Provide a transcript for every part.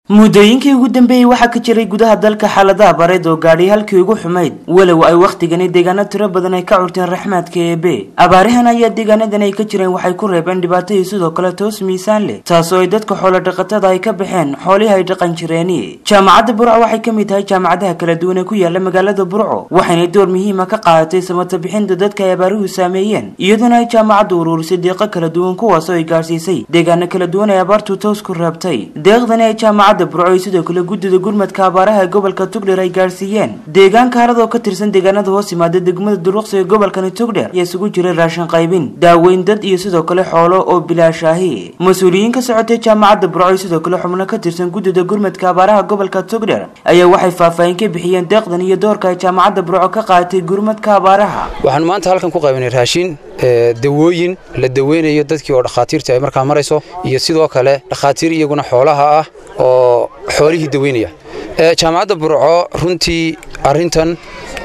muddooyinkii ugu dambeeyey waxaa ka jiray gudaha dalka xaaladaha bareed oo gaadhay halkii ugu xumayd walow ay wakhtigani deegaano tiro badan ay ka curteen raxmaadka eebe abaarihan ayaa deegaanadan ay ka jireen waxay ku reebeen dhibaatadii sidoo kale toos miisaan leh taasoo ay dadka xoolo dhaqatada ay ka baxeen xoolihii ay dhaqan jireeni jaamacadda burco waxay ka mid tahay jaamacadaha kala duwan ee ku yaala magaalada burco waxayna door muhiima ka qaadatay samata bixinta dadka ay abaaruhu saameeyeen iyadoona ay jaamacaddu uruurisay deeqo kala duwan kuwaasoo ay gaadhsiisay deegaano kala duwan ay abaartu toos ku reebtay deeqdani ay jaamacadda burco ay sidoo kale guddida gurmadka abaaraha ee gobolka tugdher ay gaadhsiiyeen deegaanka harad oo ka tirsan deegaanada hoos yimaada degmada duruqsi ee gobolkani tugdher ayaa isugu jiray raashin qaybin daaweyn dad iyo sidoo kale xoolo oo bilaashaahi mas-uuliyiin ka socotay jaamacadda burco iyo sidoo kale xubno ka tirsan guddida gurmadka abaaraha gobolka tugdher ayaa waxay faahfaahin ka bixiyeen deeqdan iyo doorka ay jaamacadda burco ka qaadatay gurmadka abaaraha waxaanu maanta halkan ku qaybinay raashin dawooyin la daweynayo dadkii oo dhakhaatiirta ay markaa marayso iyo sidoo kale dhakhaatiir iyaguna xoolaha ah oo xoolihii daweynaya jaamacadda burco runtii arintan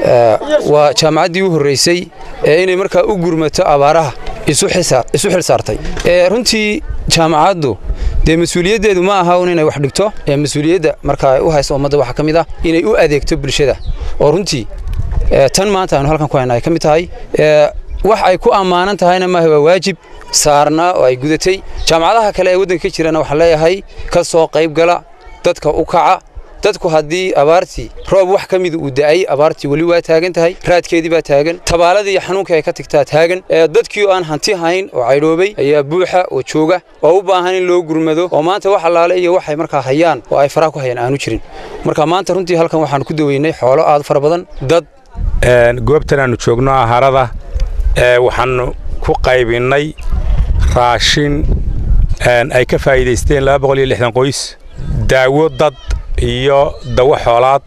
waa jaamacaddii u horreysay ee inay markaa u gurmato abaaraha isu xil saartay runtii jaamacaddu dee mas-uuliyaddeedu ma aha un inay wax dhigto mas-uuliyadda markaa u haysta ummadda waxaa ka mid ah inay u adeegto bulshada oo runtii tan maanta aynu halkan ku hayna ay ka mid tahay wax ay ku ammaanan tahayna maaha waa waajib saarnaa oo ay gudatay jaamacadaha kale ee waddanka ka jirana waxaan leeyahay ka soo qayb gala dadka u kaca dadku haddii abaartii roob wax ka mida uu da'ay abaartii weli waa taagan tahay raadkeedii baa taagan tabaaladii iyo xanuunkii ay ka tagtaa taagan dadkii oo aan hanti hayn oo caydhoobay ayaa buuxa oo jooga oo u baahan in loo gurmado oo maanta wax allaale iyo waxay markaa hayaan oo ay faraha ku hayaan aanu jirin marka maanta runtii halkan waxaan ku daweynay xoolo aad fara badan dad goobtan aanu joogno aharada waxaanu ku qaybinnay raashin ay ka faa'iidaysteen qoys daawo dad iyo dawo xoolaad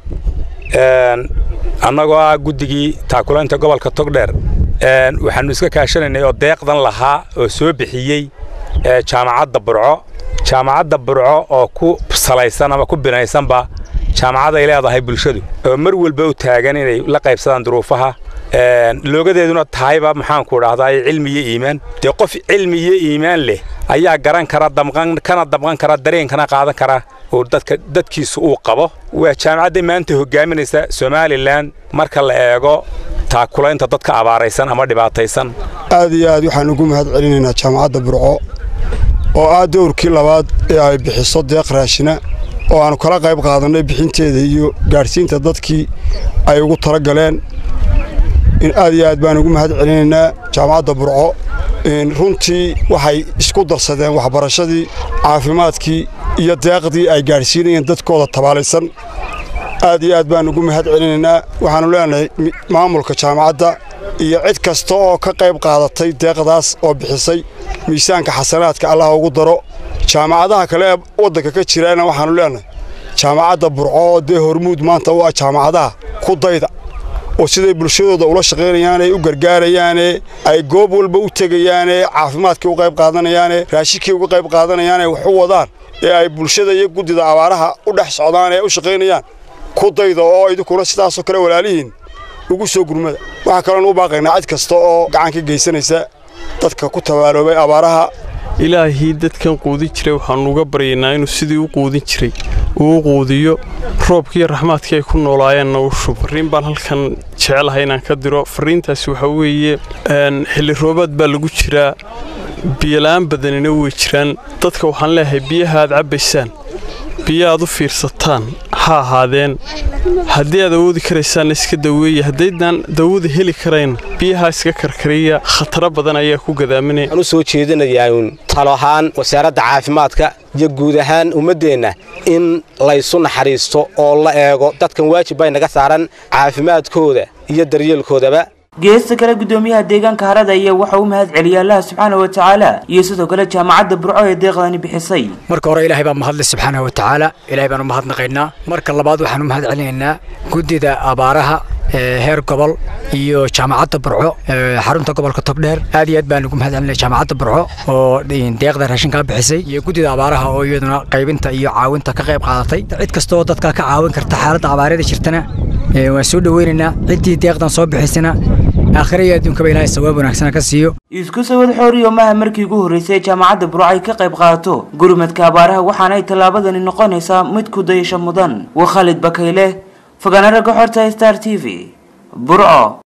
annagoo ah guddigii taakulaynta gobolka togdheer waxaannu iska kaashanaynay oo deeqdan lahaa oo soo bixiyey jaamacadda burco jaamacadda burco oo ku salaysan ama ku binaysanba jaamacad ay leedahay bulshadu oo mar walba u taagan inay la qaybsadaan duruufaha loogadeeduna tahayba maxaanku dhahdaa cilmi iyo iimaan dee qof cilmi iyo iimaan leh ayaa garan kara kana damqan kara dareenkana qaadan kara oo dadka dadkiisu uu qabo waa jaamacadda maanta hogaaminaysa somalilan marka la eego taakulaynta dadka abaaraysan ama dhibaataysan aad iyo aad waxaan ugu mahad celinaynaa jaamacadda burco oo ah dowrkii labaad ee ay bixiso deeq raashina oo aannu kala qayb qaadannay bixinteeda iyo gaadhsiinta dadkii ay ugu tala galeen in aad iyo aad baan ugu mahad celinaynaa jaamacadda burco runtii waxay isku darsadeen waxbarashadii caafimaadkii iyo deeqdii ay gaadhsiinayeen dadkooda tabaalaysan aad iyo aad baan ugu mahad celinaynaa waxaannu leenahay maamulka jaamacadda iyo cid kasta oo ka qayb qaadatay deeqdaas oo bixisay miisaanka xasanaadka allah ugu daro jaamacadaha kale ee waddanka ka jiraana waxaannu leenahay jaamacadda burco dee hormuud maanta u ah jaamacadaha ku dayda oo siday bulshadooda ula shaqaynayaane u gargaarayaane ay goob walba u tegayaane caafimaadkii u qayb qaadanayaane raashinkii uga qayb qaadanayaane wax u wadaan ee ay bulshada iyo guddida abaaraha u dhex socdaan ee u shaqaynayaan ku dayda oo idinkuna sidaasoo kale walaalihiin ugu soo gurmada waxaa kaloon u baaqaynaa cid kasta oo gacan ka geysanaysa dadka ku tabaaloobay abaaraha ilaahii dadkan quudin jiray waxaannu uga baryaynaa inuu sidii u quudin jiray uu u quudiyo roobkiiyo raxmaadkii ay ku noolaayeenna u shub farriin baan halkan jecelahay inaan ka diro farriintaasi waxaa weeye xilli roobaad baa lagu jiraa biyola'aan badanina way jiraan dadka waxaan leeyahay biyaha aad cabbaysaan biyo aad u fiirsataan ha ahaadeen haddii aad awoodi karaysaanna iska daweeya haddaydaan dawada heli karayn biyaha iska karkariya khataro badan ayaa ku gadaaminaya waxaan u soo jeedinayaa talo ahaan wasaaradda caafimaadka iyo guud ahaan ummaddeenna in laysu naxariisto oo la eego dadkan waajib bay naga saaran caafimaadkooda iyo daryeelkoodaba geesta kale guddoomiyaha deegaanka harada ayaa waxa u mahad celiyay allaha subxaana wa tacaala iyo sidoo kale jaamacadda burco ee deeqdani bixisay marka hore ilaahay baa mahadle subxaana wa tacaala ilaahay baan u mahadnaqaynaa marka labaad waxaan u mahad celinaynaa guddida abaaraha heer gobol iyo jaamacadda burco xarunta gobolka togdheer aad iyo aad baan ugu mahad celinaya jaamacadda burco oo deeqda raashinkaa bixisay iyo guddida abaaraha oo iyaduna qaybinta iyo caawinta ka qayb qaadatay cid kasta oo dadka ka caawin karta xaaladda abaarada jirtana waan soo dhoweynaynaa ciddii deeqdan soo bixisana aakhira iyo adduunkaba ilaahay sawaab wanaagsana ka siiyo isku sawad xooriyo maha markii ugu horreysay jaamacadda burco ay ka qayb qaadato gurmadka abaaraha waxaana ay tallaabadani noqonaysaa mid ku dayasho mudan waa khalid bakayle fogaana ragga xorta star t v burco